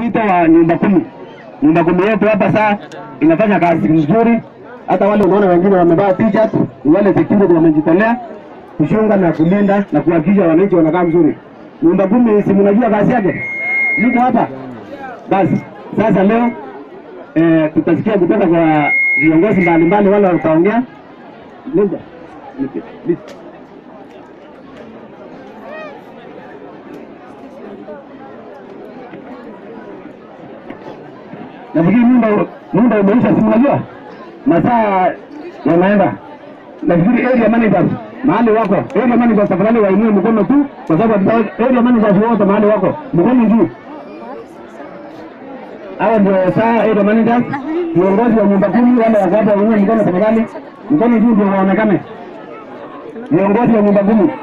mwito wa nyumba kumi. Nyumba kumi yetu hapa saa inafanya kazi nzuri, hata wale unaona wengine wamevaa t-shirt, ni wale security wamejitolea kushunga na kulinda na kuhakikisha wananchi wanakaa mzuri. Nyumba kumi, si mnajua kazi yake, niko hapa basi. Sasa leo eh, tutasikia kutoka kwa viongozi mbalimbali wale wataongea. Linda, nipe, nipe. nafikiri muda muda umeisha, si mnajua masaa yanaenda. Nafikiri area managers mahali wako, area managers tafadhali wainue mkono tu, kwa sababu hatuta- area managers wote mahali wako, mkono juu. Hao ndio saa area managers, viongozi wa nyumba kumi, wale wako hapa, wainue mkono tafadhali, mkono juu ndio waonekane, viongozi wa nyumba kumi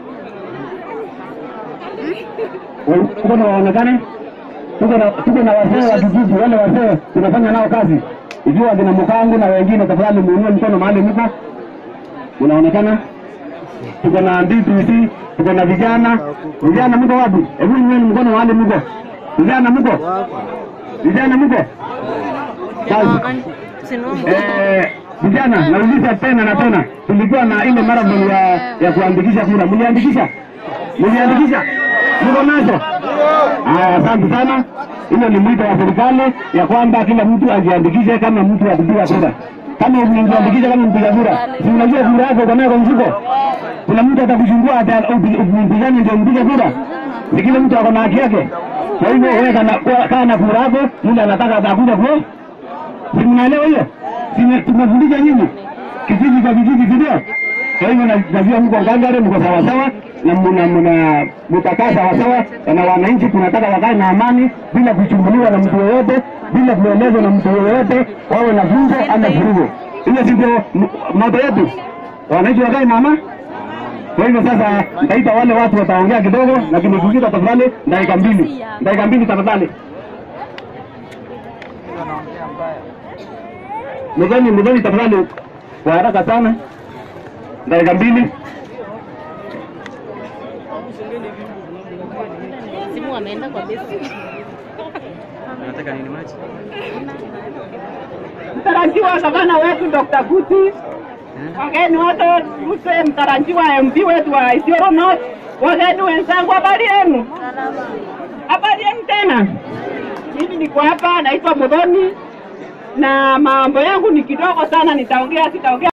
Wa- mkono waonekane tuko na tuko na wazee wa kijiji, wale wazee tunafanya nao kazi, ikiwa kina Mkangu na wengine, tafadhali muinue mkono mahali mko, unaonekana. Tuko na DPC, tuko na vijana. Vijana mko wapi? Hebu inueni mkono mahali mko. Vijana mko? Vijana mko? Kazi. Eh, vijana, nauliza tena na tena, tulikuwa na ile marathon ya ya kuandikisha kura, mliandikisha? Mliandikisha? Mko nazo? Haya, asante sana. Hilo ni mwito wa serikali ya kwamba kila mtu ajiandikishe kama mtu wa kupiga kura. Kama umejiandikisha kama mpiga kura, si unajua kura yako uko nayo kwa mfuko? Kuna mtu atakuchungua ata upinzani ndio mpiga kura? Si kila mtu ako na haki yake. Kwa hivyo wewe kana kaa na kura yako, yule anataka atakuja kwa si mnaelewa hiyo? Si tumefundisha nyinyi kijiji kwa kijiji, si ndio? Kwa hivyo na- najua mko ngangari, mko sawasawa na mna mna mtakaa sawasawa, na wananchi tunataka wakae na amani bila kuchumbuliwa na mtu yoyote, bila kuelezwa na mtu yoyote, wawe na funzo ama vurugo. Hiyo si ndio m- moto yetu, wananchi wakae na amani. Kwa hivyo sasa nitaita wale watu wataongea kidogo, lakini kukita tafadhali dakika mbili, dakika mbili tafadhali. Mgeni mgeni tafadhali kwa haraka sana, dakika mbili. Simu wameenda kwa besi. Unataka nini maji? mtarajiwa gavana wetu Dr. Kuti, wageni wote mse mtarajiwa MP wetu wa Isiolo North, wageni wenzangu, habari yenu? Habari yenu tena. Mimi niko hapa, naitwa Modoni na mambo yangu ni kidogo sana, nitaongea sitaongea